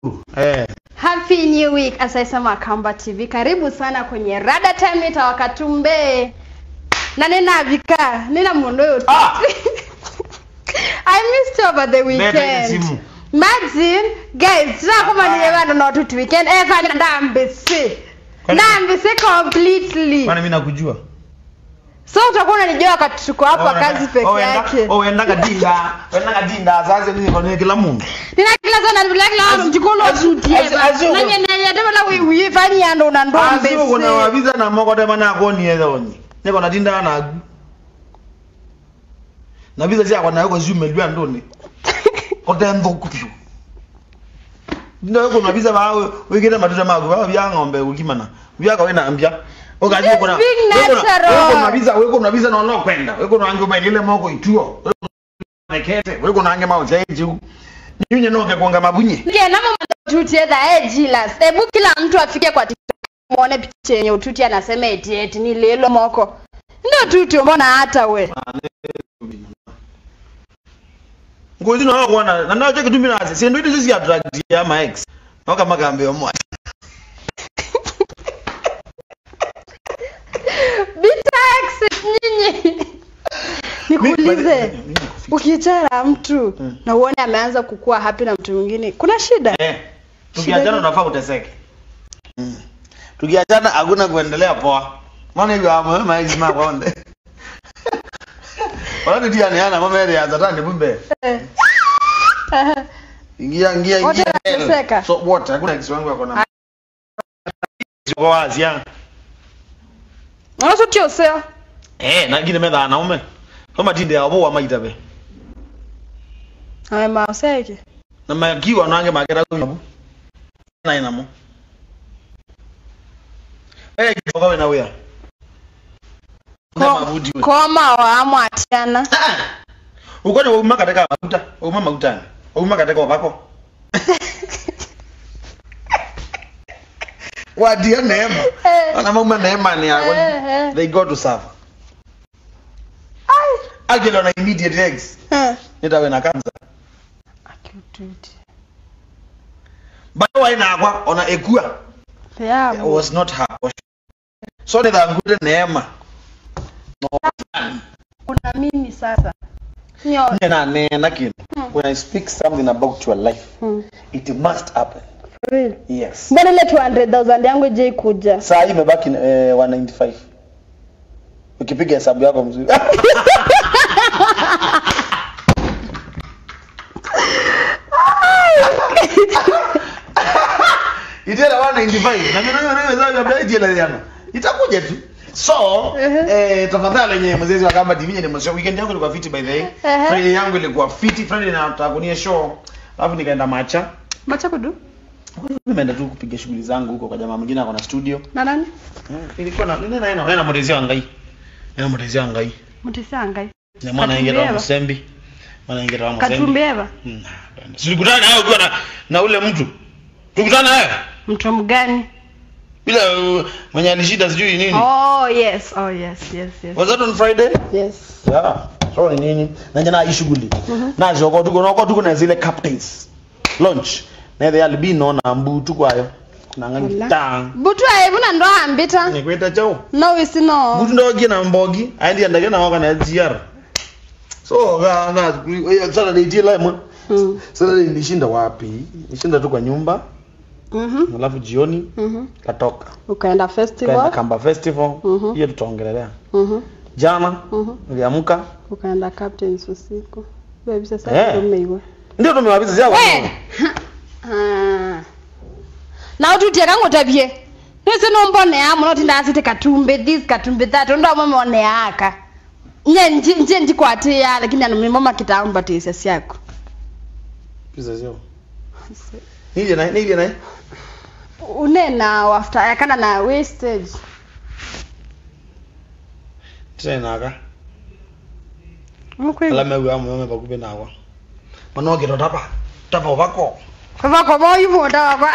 Eh. Happy New Week asaisema Kamba TV. Karibu sana kwenye Rada Time itawakatumbe. Na nina vika, nina mundo yote. Ah! I missed you over the Leta ile weekend. simu. Imagine guys, tuna kama Ah. ni bado na watu weekend eh fanya ndambisi. Kwani- Ndambisi completely. Kwani mimi nakujua? So utakuwa unanijua wakati tuko hapa kazi peke yake. Oh, enda kadinda. Enda kadinda sasa mimi kwa nini kila mungu. Nina kila sana bila kila Azu- mtu mjikulo azu- sutie. azu- azu- Na nyene nyene na wewe uifanya ndo na ndombe. Asi uko na wabiza na moko tema na koni yeza oni. Niko na dinda na agu. Na biza sia kwa na yuko zume lwa ndoni. Kote ndo kupyo. Ndio yuko na biza bawe wigire matuta magu bawe bya ng'ombe ukimana. Bya kwa wena ambia. Okazi uko na Just being uko na- natural. uko na biza uko na biza na no kwenda. Uko na ange ile moko ituo. Nekete uko na ange mao cheji. Nyinyi noke kuanga mabunye. Nge na mama tuti edha eh jilas. Hebu kila mtu afike kwa TikTok muone picha yenye ututi anasema eti eti ni lelo moko. Ndio tuti mbona hata we. ngozi nawe kuona na nacho kitu mimi nasi si ndio hizo si attract ya ma ex noka magambe yo mwa Bita exit nyinyi. Nikuulize. Ukichara mtu Mm. na uone ameanza kukua happy na mtu mwingine, kuna shida? eh tukiachana unafaa uteseke Mm. tukiachana hakuna kuendelea poa maana hiyo hapo ma ex ma konde wala ndio ni ana mama ile ya zatani bumbe Eh. ingia ingia Wote ingia wanateseka. so what hakuna ex wangu yako na sio wazi ya Unaso tio sio? eh na ngine medha naume kama tinde ya bo wa maitabe Hai mauseke. na magiwa nange magera kunyabu na inamo eh kidogo wewe na wewe na mabudi wewe Koma wa amwatiana. uko ni uma kateka mafuta uma mafuta uma kateka wako wadia neema Eh. ana mama neema ni yako Eh, eh. they go to serve Ai. agelo na immediate eggs Eh. nitawe na kanza Akiututi. bado waina akwa ona ekua It Yeah. was not her so ni dhangude neema no Kuna mimi sasa. Nyo. na nena kin when i speak something about your life Hmm. it must happen Really? yes Mbona ile 200,000 yangu je kuja? saa hii imebaki eh, 195 ukipiga hesabu yako mzuri itela 195 na mimi nayo nayo hesabu ya Bright ile jana itakuja tu so eh tafadhali yenye mzezi wa kamba TV ni msio weekend yangu ilikuwa fiti by the way Ehe. Friday yangu ilikuwa fiti Friday na takunia show alafu nikaenda macha Macha kudu? nimeenda tu kupiga shughuli zangu huko kwa jamaa mwingine ako na studio Na nani? ilikuwa na nini naena naena mutezi wangai naena mutezi wangai Mutisangai. na mwana ingira wa Katumbieva. musembi mwana ingira wa musembi Katumbeva. Hmm, silikutana naye ukiwa na na ule mtu tukutana naye Mtu mgani? bila uh, mwenye alishida sijui nini Oh yes. Oh yes, yes, yes. was that on friday Yes. yeah so ni nini na jana hii shughuli na zoko tuko noko tuko na zile captains launch na the albino na mbu tuko ayo na ngani Wala. tang Butu aevuna ndo ambita. ni kweta chao No wisi no. mtu ndo gina mbogi aindi andage na waka na GR so ga na sasa ni tila mwa Mm. sasa nilishinda wapi nilishinda tu kwa nyumba Mhm. alafu jioni Mhm. katoka Ukaenda kaenda festival. kamba festival Mhm. hiyo tutaongelelea Mhm. jana Mhm. niliamka Ukaenda captains usiku. Baby sasa Eh. ndio umeiwa. ndio tumewabiza zao We. Ah. Na ututie kangu tabie. Nise no mbone ya muno tinda asite katumbe this katumbe that ndo mama one yaka. Nye nje nje ndikwate ya lakini ano mama kitamba tisa siako. biza zao nije naye nije naye Unena after yakana na wastage. tena aka Mkweli. ala mewe amu yome bakube nawa manoge ndo tapa tapa vako Kwa kwa moyo moda kwa.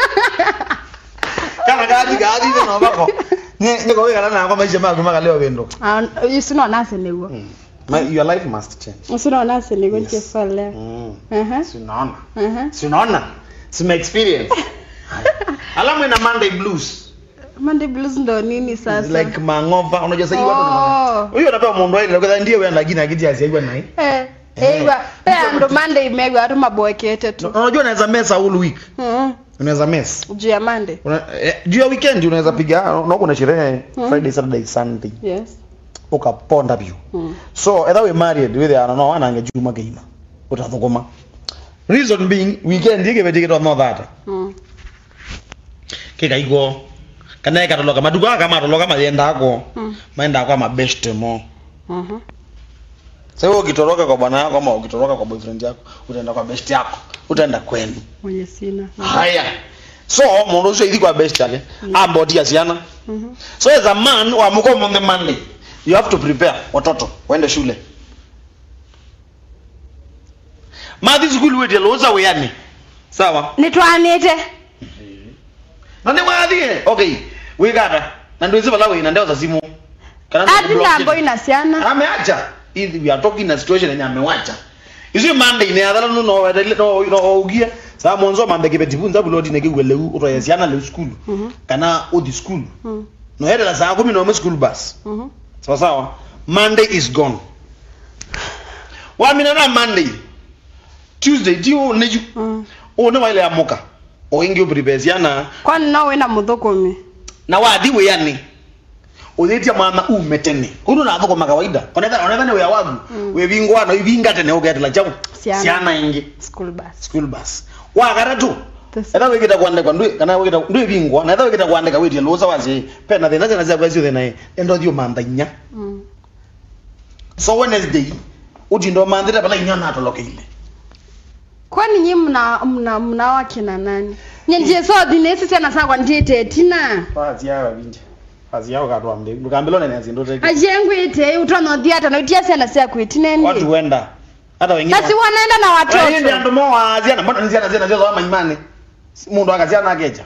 kana gadi gadi ndo vako ne ne ko wega na kwa maisha magu magaleo wendo Ah, usino nase newo. Mm. My, your life must change. Usino nase newo Yes. chefale. Mm. Mhm. Si unaona? Mhm. Si unaona? sima experience alamu ina monday blues Monday blues ndo nini sasa like mangova unajua sasa hii Oh. watu huyo anapewa mundu aile kwa ndiye wewe ndagina kiti asiagwa nai eh Eh. eiwa pea ndo Monday imegwa watu maboekete tu unajua unaweza mess all week Mhm. unaweza mess juu ya Monday Una- eh, juu ya weekend unaweza piga na kuna sherehe friday saturday sunday yes ukaponda biu Mhm. so either we married with ya no anange juma geima utathukuma reason being weekend yake betiketwa no that Mhm. kikaigwo kana ikatoloka matuko aka matoloka mayendako Mhm. maenda kwa mabeste mo Mhm. sasa wewe ukitoroka kwa bwana yako ama ukitoroka kwa boyfriend yako utaenda kwa best yako utaenda kwenu mwenye sina haya so mundu ucio ithi kwa best yake ambotia ciana Mhm. so as a man wamuka on the monday you have to prepare watoto waende shule mathi skulu wetie loza wiyani sawa nitwanite na nä wathie okay wigata na ndå ici bala wina ndeo za simu Kana nĩ ati block nambo it. ina ciana ameacha Hivi we are talking a situation yenye amewacha icio monday ne athala no no no no ugie sa mwanzo mambe ke betifunza bulodi ne ke wele utoya ciana le school Mhm. kana uthi school Mhm. no hedela saa kumi na umwe school bus Mhm. sawa sawa monday is gone wamina na monday tuesday ti neju Mhm. one waile amuka oingi uprepare ciana kwani no wina muthukumi na wathi wiyani uthitie mwana ume tene unu na thoko kawaida onetha onetha ni wia wagu Mm. wivingwa na ivinga tene ugetela chau Ciana. ciana ingi school bus school bus wagaratu This- etha wikita kwandikwa ndui kana wikita ndui vingwa na etha wikita kwandika witie lusa wasi pena thina cina cia kwesio thina endo thio mantha inya Mhm. so wednesday utindo manthire pala inya natolokeile kwani nyi mna mna mna wakina nani nyenjie so dhinesi ciana sakwa ndiite tina paziawa vinje paziawa katwa mde ndukambilo nene azindoteke ajengwite utonothiata noitia ciana ciaku watu itineni wenda hata wengine basi wanaenda na Wengine watoto andu mowaziana mbona nziana ziana zio zama imani mundu akaziana akeja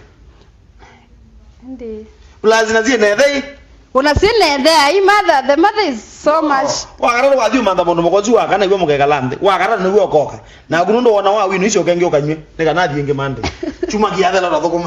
Ndi. lazina ziene thei unasinethea i mother the mother is so much wakarara wathi umantha mundu mukozi wakana iwe mukekala nthi wakarara niwe okoka na kuno ndo wona wa winu icio kenge ukanywe nikana thiingi mande chuma kiathela ro thukuma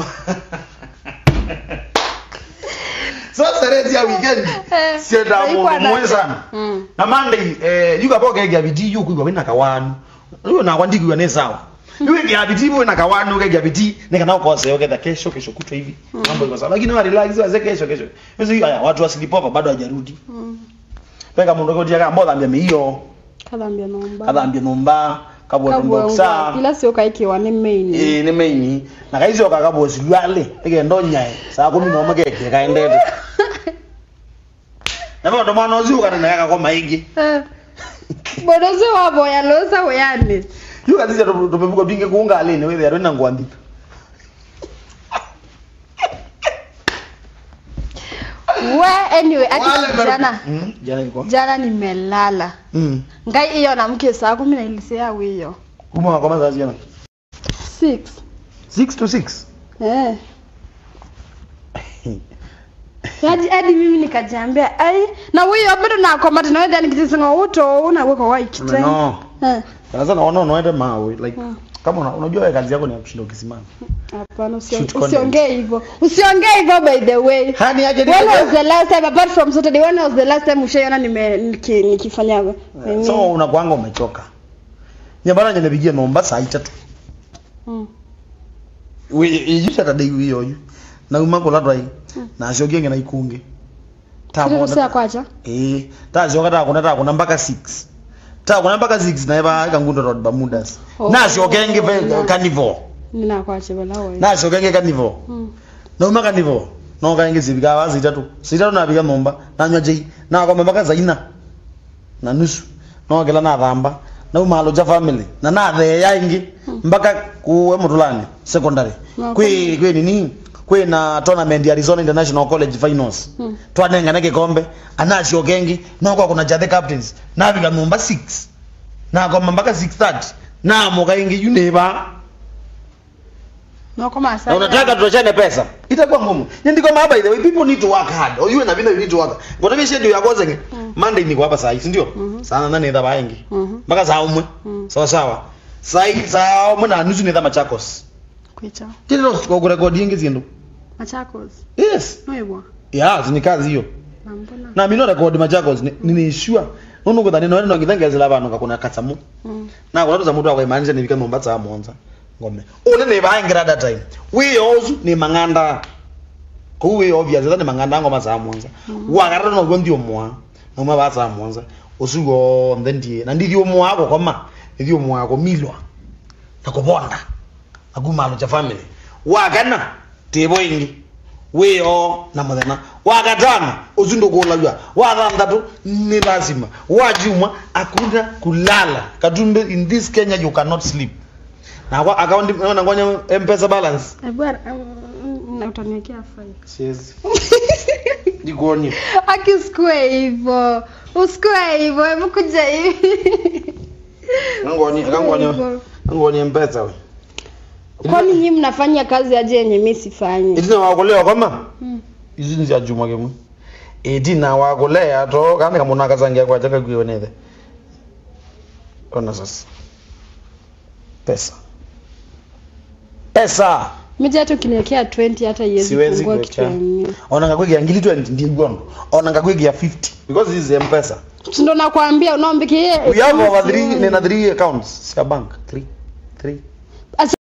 so sereti ya weekend Eh, sienda haikuwa mundu mwe that- sana Mm. na monday eh yuka poke ya biti yuku kwa wina kawanu uyo na kwandiki wa ne sawa yuke ya biti wina kawanu uke ya biti nikana ukose uke kesho kesho kutwa hivi mambo iko sawa lakini wa relax wa kesho kesho hizo haya watu wa slipover bado hajarudi Mm. peka mundu kotia kamba thambia miio kathambia nomba kathambia numba kabwa boxa ila sio kaikiwa ni main eh ni meini na kaizo kakabwa silwale ikendo nyae saa kumi na omwe keke kaendete na ndo mwana uziu kana na kakoma ingi bodozi wavoya losa weyani yuka zija tupemuko twingi kuunga alini wewe yaro na ngwandika we anyway ati jana mm jana iko jana nimelala mm ngai iyo namke saa kumi na ilisea wiyo kuma kwa mazazi jana six 6 to 6 eh hadi hadi mimi nikajiambia ai na wiyo bado nakomata na wedha nikitisinga uto unaweka waikite no Eh, sana sana wana unaenda mawe like Mm. kama una- unajua wewe kazi yako ni ya kushinda ukisimama hapana usio- Shoot content. usiongee hivyo usiongee hivyo by the way hani aje when was the last time apart from saturday when was the last time ushaiona nime niki- nikifanya nini? so unakuanga umechoka nyambara nyene bigia nomba saa itatu Mm. iju saturday wiyo yu na uma kulatwa i na acio ngena ikungi Siri kusea kwacha eh tacioka takuna takuna mpaka 6 takuna mpaka 6 naeva kangundo road bamudas Oh. na ciokenge Na- carnival ninakwache balawe na ciokenge carnival Mm. nauma carnival no kaingi zivika wa zitatu zitatu nabiga nomba nanywa jei na kwamba mpaka zaina na nusu no kila na thamba na umalo ja family na na the ya ingi mpaka kuwe mutulani secondary Na kwi kwi nini kwi na tournament ya Arizona International College Finals Mm. twanengana kikombe anacio kengi no kwa kuna jathe captains na biga nomba 6 na kwamba mpaka 6:30 na moka ingi yuneba noko masa na unataka tuachane pesa itakuwa ngumu ndiko ma by the way people need to work hard or you na vile you need to work ngoto mimi schedule ya kwanza nge monday niko hapa saa hizi ndio Mhm. sana nani ndaba yengi Mhm. mpaka saa umwe Mm. sawa sawa saa hii saa umwe na nusu ni dhama chakos kwicha tino kurekodi ingi zindu machakos yes noibwa ya ni kazi hiyo na mbona na mino rekodi machakos niniishua nunu kuthani no no ngithengezela vanhu ngakuna katsamu mm. na kuna tuza mutu akwaimanisha nivika nomba tsa monza ngome ule ni vaingira that time we also ni manganda ku we obvious that ni manganda ngoma za monza wakarata no kwendi omwa noma ba tsa monza usugo ndendi na ndithi omwa ko koma ndithi omwa ko milwa na kubonda akumalo cha family wakana tebo ingi weyo na muthena wakatano uzundo kulajwa wathanthatu ni lazima wajumwa akuna kulala katumbe in this kenya you cannot sleep na kwa account na ngonya mpesa balance ebwara na utaniwekea five siwezi nikuoni akisikue hivyo usikue hivyo hebu kuja hivi ngoni ngoni ngoni mpesa we kwani nyinyi mnafanya kazi aje yenye mi sifanyi itina wakolewa kama Mm. izi ni cia juma kimwe itina wakolea to kandi kamundu akazangia kwacha kakwionethe ona sasa pesa pesa mija hata ukiniwekea 20 hata iwezi siwezi pungua kitu kuwekea yenyewe ona ngakwigia ngili 20 ndi ngondo ona ngakwigia 50 because this is mpesa sindo nakwambia unaombikie we have over 3 nina 3 accounts sia bank 3 3